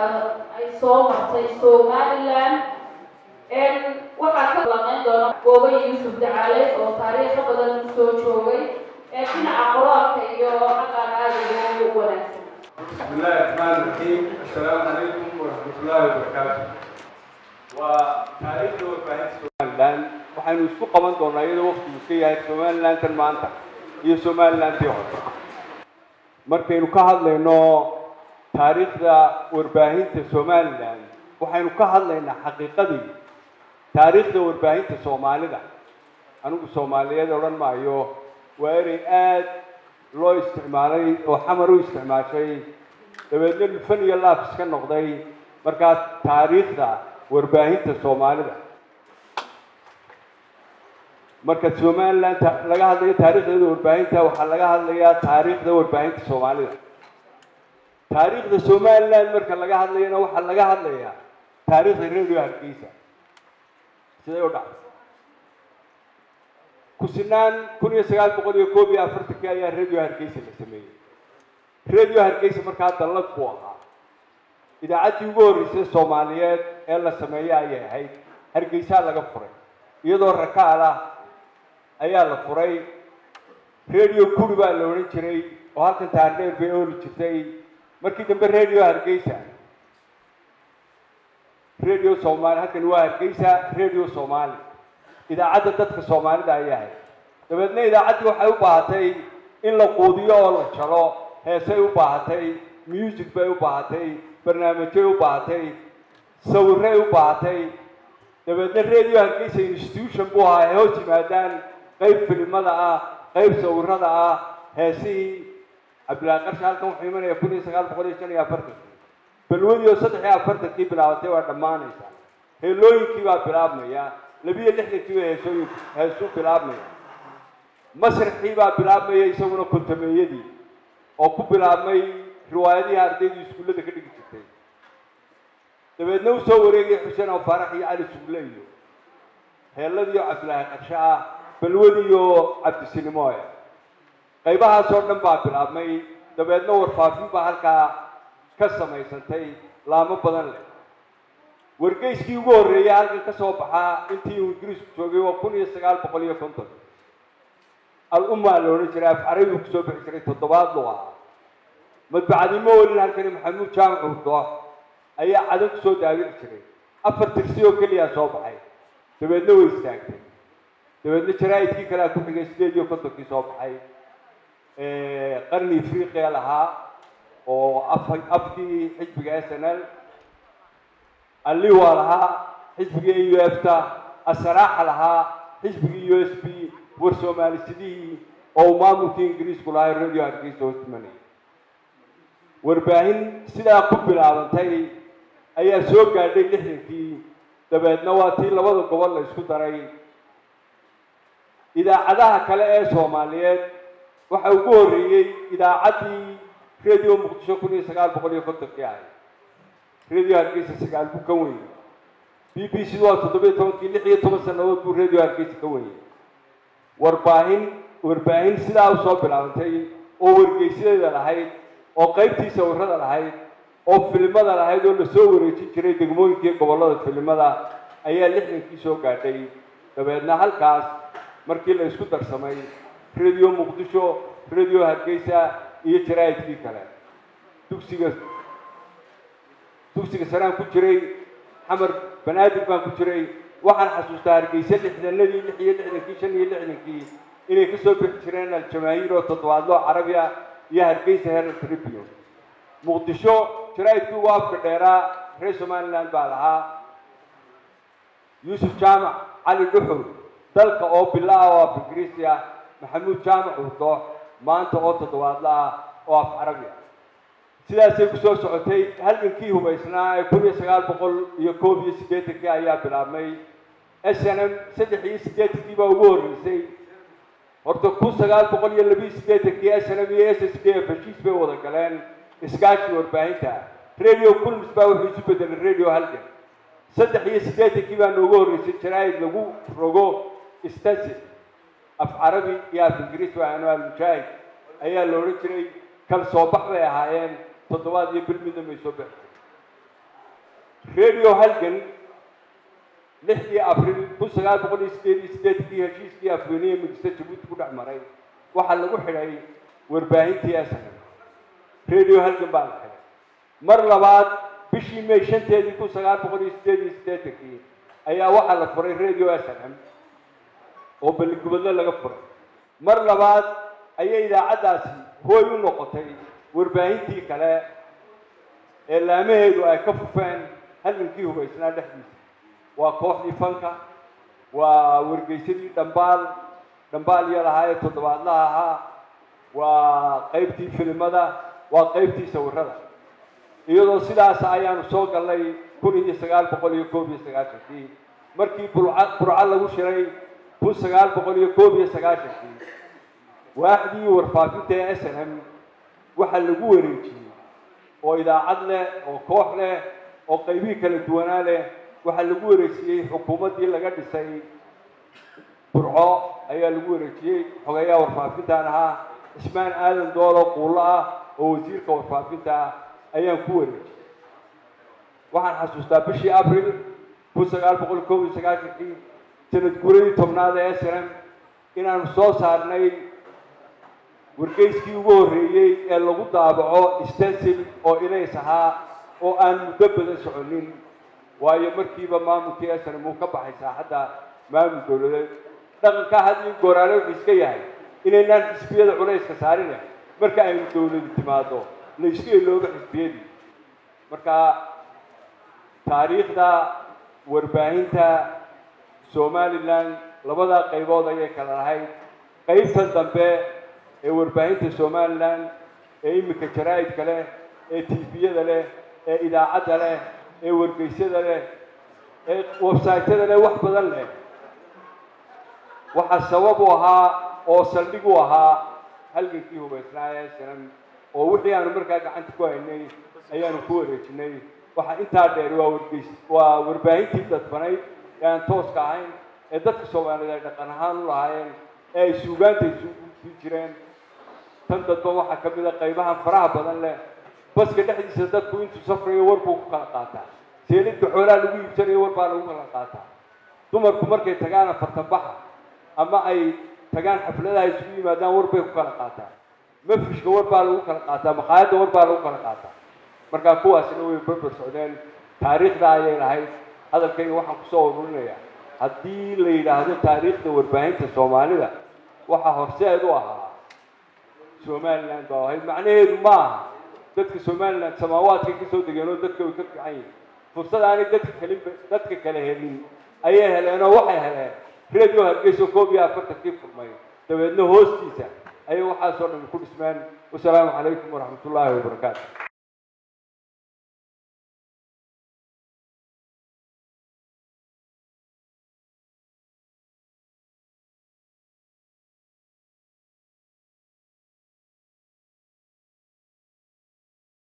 ay soo martay somaliland waxaa ka lamayn doona goobay yuusuf dacaale oo taariikho badan soo joogay ee dhinaca qoraalka iyo xaqan aada ugu wanaagsan بسم الله الرحمن الرحيم السلام عليكم ورحمة الله وبركاته وتاريخ وفاهمة somaliland waxaynu isku qaban doonaa iyadoo waqtigu iska yahay somalilandan maanta iyo somalilandii hore markaynu ka hadlayno taariikhda warbaahinta somaliland waxaynu ka hadlaynaa xaqiiqadii taariikhda warbaahinta soomaalida anigu soomaaliyeed odhan maayo waa erey aad loo isticmaalay oo xamar u isticmaashay dabeedna lufan iyo laaf iska noqday markaas taariikhda warbaahinta soomaalida marka somaliland laga hadlayo taariikhdeeda warbaahinta waxaa laga hadlayaa taariikhda warbaahinta soomaalida taariikhda somaliland marka laga hadlayana waxaa laga hadlayaa taariikhda radio hargeysa siday u dhacday kusinaan kun iyo sagaal boqol iyo koob iyo afartankii ayaa radio hargeysa la sameeyey radio hargeysa markaa dallad buu ahaa idaacaddii ugu horreysay soomaaliyeed ee la sameeyo ayay ahayd hargeysaa laga furay iyadoo rakaal ah ayaa la furay radio kuri baa la odhan jiray oo halkan taardheer bay ooli jirtay markii dambe radio hargeysa radio somaali halkani waa hargeysa radio soomaali idaacadda dadka soomaalida ayay ahayd dabeedna idaacaddii waxay u baahatay in la quudiyo oo la jalo heesay u baahatay music bay u baahatay barnaamijyay u baahatay sawiray u baahatay dabeedna radio hargeysa institution buu ahaa ay hoos yimaadaan qayb filimada ah qayb sawirada ah heesihii cabdillaahi qarsha halkan wuxuu imanaya kun iyo sagaal boqol iyo shan iyo afartankii balwadii oo saddex iyo afartankii bilaabatay waa dhammaanaysa heelooyinkii baa bilaabmaya labiyo lixdankii bay heesooyinku heesuu bilaabmaya masraxii baa bilaabmaya isaguna kontameeyadii oo ku bilaabmay riwaayadihii ardaydu iskuullada ka dhigi jirtay dabeedna u soo wareegaya xuseen oo faarax iyo cali sugle iyo heelladii oo cabdillaahi qarshe ah balwadii oo cabdisinimoe qaybahaasoo dhan baa bilaabmay dabeedna warfaafin baa halkaa ka samaysantay laamo badan leh wargeyskii ugu horreeyay halkan ka soo baxaa intii uu ingiriisku joogay waa kun iyo sagaal boqol iyo konton al-ummaa la odhan jiray af carabigu kusoo bixi jiray toddobaad loo ahaa madbacadnimo welin halkani maxamuud jaamac urdo ayaa cadan kusoo daawici jiray afar tirsi oo keliyaa soo baxay dabeedna way istaagtay dabeedna jaraa'idkii kalea ku xigay sideed iyo kontonkii soo baxay qarni afriqiya lahaa oo af afkii xisbiga s n l alliwa lahaa xisbiga u f ta asaraaxa lahaa xisbigii u s b war soomalisidihii oo uu maamulkii ingiriisku lahaa radio hargeysa hoos timanayay warbaahin sidaa ku bilaabantay ayaa soo gaadhay lixdankii dabeedna waa tii labada gobol la isku daray idaacadaha kale ee soomaaliyeed waxa ugu horreeyey idaacaddii radio muqdisho kun iyo sagaal boqol iyo kontonkii ahayd radio hargeysa sagaal buu ka wenyey b b c waa toddobiyo tobankii lix iyo toban sannadood buu radio hargeysa ka wenyey warbaahin warbaahin sidaa usoo bilaabantay oo wargeysadeeda lahayd oo qaybtii sawirada lahayd oo filimada lahayd oo lasoo wareejin jiray degmooyinkii gobollada filimada ayaa lixdankii soo gaadhay dabeedna halkaas markii la isku darsamay radio muqdisho radio hargeysa iyo jaraa'idkii kale dugsiga dugsiga saraan ku jiray xamar banaadir baan ku jiray waxaan xasuustaa hargeysa lixdanadii lix iyo lixdankii shan iyo lixdankii inay kasoo bixi jireen aljamaahiir oo toddobaadloo carabi ah iyo hargeysa herald tribune muqdisho jaraa'idkii ugu afka dheeraa reer somaliland baa lahaa yuusuf jaamac cali dhuxur dalka oo bila ah oo af ingiriisi ah maxamuud jaamac urdo maanta oo toddobaadla ah oo af carabi ah sidaasay kusoo socotay halgankii hubaysnaa ee kun iyo sagaal boqol iyo koob iyo siddeetankii ayaa bilaabmay s n m saddex iyo siddeetankii baa ugu horreysay horta kun sagaal boqol iyo labiyo siddeetankii s n m iyo s s d f heshiis bay wada galeen iskaashi warbaahinta radio kulmis baa wuxuu isu bedelay radio halgan saddex iyo siddeetankii baa noogu horreysay jaraa'id lagu rogo stansi af carabi iyo af ingiriis waa anwaal mujaahid ayaa la odhan jiray kal soo bax bay ahaayeen toddobaad iyo bil midna may soo baxi radio halgan lixdii abril kun sagaal boqol iyo sideed iyo sideedkii heshiiskii afweyniye midista jabuuti ku dhex maray waxaa lagu xidhay warbaahintii asn radio halgan baa la xidhay mar labaad bishii may shanteedii kun sagaal boqol iyo sideed iyo sideetankii ayaa waxaa la furay radio snm oo balligubadlo laga furay mar labaad ayay idaacaddaasi hooy u noqotay warbaahintii kale ee laamaheedu ay ka fufeen halgankii hubaysnaa dhexdiisa waa kooxdii fanka waa wargeysadii dhambaal dhambaal iyo lahaa ee toddobaadlaha ahaa waa qaybtii filimada waa qaybtii sawirada iyadoo sidaas ayaanu soo gallay kun iyo sagaal boqol iyo koob iyo sagaashankii markii burca burco lagu shiray kun sagaal boqol iyo koob iyo sagaashankii waaxdii warfaafinta ee s n m waxaa lagu wareejiyey oo idaacad leh oo koox leh oo qaybihii kala duwanaa leh waxaa lagu wareejiyey xukuumaddii laga dhisay burco ayaa lagu wareejiyey xogeeyaha warfaafintan ahaa cismaan aadan doolo quullo ah oo wasiirka warfaafinta ah ayaan ku wareejiyey waxaan xasuustaa bishii abril kun sagaal boqol koob iyo sagaashankii sanad guuradii tobnaad ee s n m inaanu soo saarnay wargeyskii ugu horreeyey ee lagu daabaco stensil oo ilays ahaa oo aan muddo badan soconin waayo markiiba maamulkii snm uu ka baxay saaxadda maamul dowladeed dhaqankaa had iyo gooraale wuxuu iska yahay inaynaan xisbiyada culayska saarine marka aynu dowladu timaado la isku eloobo xisbiyadii marka taariikhda warbaahinta somalilan labadaa qaybood ayay kala lahayd qaybtan dambe ee warbaahinta somalilan ee iminka jaraa'idka leh ee tviyada leh ee idaacadda leh ee wargeysyada leh ee websaytyada leh wax badan leh waxaa sabab u ahaa oo saldhig u ahaa halgankii hubaysnaa ee sinan oo wixii aanu markaa gacanta ku haynay ayaanu ku wareejinay waxaa intaa dheer waa wargeys waa warbaahintii dadbanayd ee aan tooska ahayn ee dadka soomaaliyeed ay dhaqan ahaan u lahaayeen ee ay suugaanta isugu jireen tan dadba waxaa ka mid a qaybahan faraha badan leh baska dhexdiisa dadku intuu safrayo war buu ku kala qaataa seelidka xoolaha lagu iibsanayo war baa lagu kala qaataa dumarku markay tagaan afartan baxa ama ay tagaan xafladaha isugu yimaadaan war bay ku kala qaataa mafrishka war baa lagu kala qaataa maqaayadda war baa lagu kala qaataa markaa kuwaasina way barbar socdeen taariikhda ayay lahayd hadalkayga waxaan kusoo ururinayaa haddii la yidhaahdo taariikhda warbaahinta soomaalida waxaa horseed u ahaa somaliland baa ahayd macnaheedu ma aha dadka somaliland samaawaadkay kasoo degeen oo dadka way ka fiican yihin fursad aanay dadka kalin dadka kale helin ayay heleen oo waxay heleen radio hargeyso koob iyo afartankii furmay dabeedna hoostiisa ayay waxaasoo dhan ku dhismeen wasalaamu calaykum waraxmat ullaahi wabarakaatu